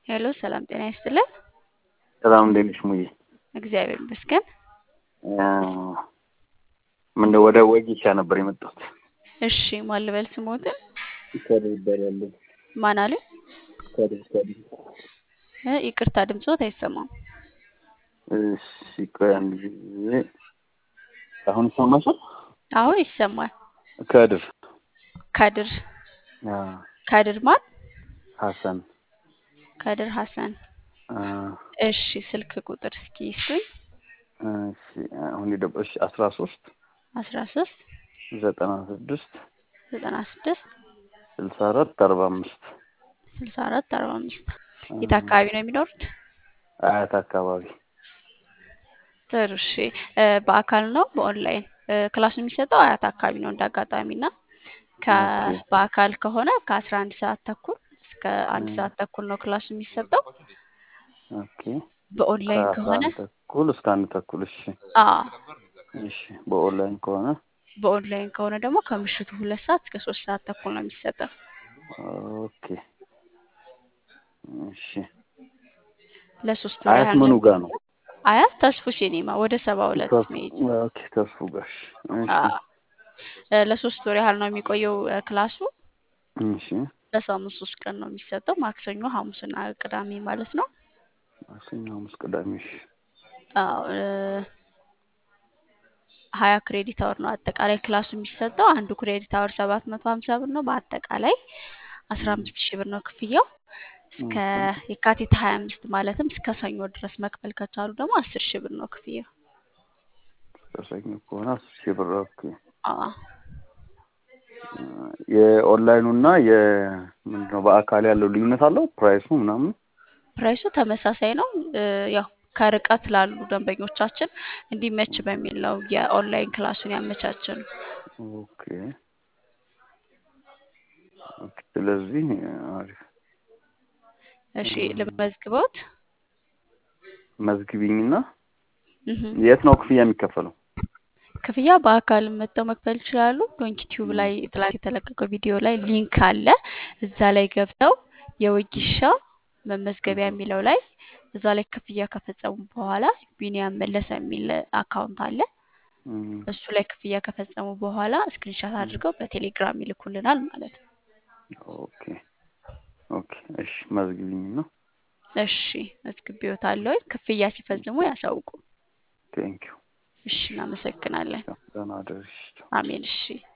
ሄሎ ሰላም ጤና ይስጥልን። ሰላም እንዴት ነሽ ሙዬ? እግዚአብሔር ይመስገን። ምንድን ወደ ወጌሻ ነበር የመጣሁት። እሺ ማን ልበል ስሞትን? ከድር ይባላለሁ። ማን አለ? ከድር ከድር። እ ይቅርታ ድምጾት አይሰማም። እሺ ቆይ አንድ ጊዜ አሁን ይሰማሻል? አሁን ይሰማል። ከድር ከድር አ ከድር ማን? ሀሰን ከድር ሀሰን። አ እሺ ስልክ ቁጥር እስኪ ይስጡኝ። እሺ አሁን የደበሽ አስራ ሶስት አስራ ሶስት ዘጠና ስድስት ዘጠና ስድስት ስልሳ አራት አርባ አምስት ስልሳ አራት አርባ አምስት የት አካባቢ ነው የሚኖሩት? አያት አካባቢ ጥሩ እሺ እ በአካል ነው በኦንላይን እ ክላሱ የሚሰጠው አያት አካባቢ ነው እንዳጋጣሚ እና ከ ኦኬ። በአካል ከሆነ ከአስራ አንድ ሰዓት ተኩል እስከ አንድ ሰዓት ተኩል ነው ክላሱ የሚሰጠው። ኦኬ በኦንላይን ከአስራ ከሆነ አንድ ተኩል እስከ አንድ ተኩል እሺ አ እሺ በኦንላይን ከሆነ በኦንላይን ከሆነ ደግሞ ከምሽቱ ሁለት ሰዓት እስከ ሶስት ሰዓት ተኩል ነው የሚሰጠው። ኦኬ እሺ ለሶስት ወር አያት ያህል ምኑ ነው ጋር ነው? አያት ተስፉ ሲኒማ ወደ ሰባ ሁለት ተስፉ መሄድ ኦኬ ተስፉ ጋር እሺ አ እሺ እ ለሶስት ወር ያህል ነው የሚቆየው እ ክላሱ እሺ በሳምንት ሶስት ቀን ነው የሚሰጠው ማክሰኞ፣ ሐሙስና ቅዳሜ ማለት ነው። ማክሰኞ፣ ሐሙስ፣ ቅዳሜ እሺ አዎ እ ሀያ ክሬዲት አወር ነው አጠቃላይ ክላሱ የሚሰጠው። አንዱ ክሬዲት አወር ሰባት መቶ ሀምሳ ብር ነው። በአጠቃላይ አስራ አምስት ሺህ ብር ነው ክፍያው። እስከ ኦኬ የካቲት ሀያ አምስት ማለትም እስከ ሰኞ ድረስ መክፈል ከቻሉ ደግሞ አስር ሺህ ብር ነው ክፍያው። ከሰኞ ከሆነ አስር ሺህ ብር ኦኬ። አዎ የኦንላይኑ እና የምንድነው በአካል ያለው ልዩነት አለው ፕራይሱ ምናምን? ፕራይሱ ተመሳሳይ ነው። እ ያው ከርቀት ላሉ ደንበኞቻችን እንዲመች በሚል ነው የኦንላይን ክላሱን ያመቻችን። ኦኬ ኦኬ። ስለዚህ አሪፍ እሺ ልመዝግበውት። መዝግቢኝና እህ የት ነው ክፍያ የሚከፈለው? ክፍያ በአካል መጥተው መክፈል ይችላሉ። ዶንኪ ቲዩብ ላይ ትላንት የተለቀቀው ቪዲዮ ላይ ሊንክ አለ። እዛ ላይ ገብተው የወጊሻ መመዝገቢያ የሚለው ላይ እዛ ላይ ክፍያ ከፈጸሙ በኋላ ቢኒያም መለሰ የሚል አካውንት አለ። እም፣ እሱ ላይ ክፍያ ከፈጸሙ በኋላ ስክሪንሻት አድርገው በቴሌግራም ይልኩልናል ማለት ነው። ኦኬ ኦኬ። እሺ መዝግቢኝና እሺ መዝግቤዎታለሁ። ክፍያ ሲፈጽሙ ያሳውቁ። ቴንኪው። እሺ እናመሰግናለን። ደህና እደሪ። አሜን። እሺ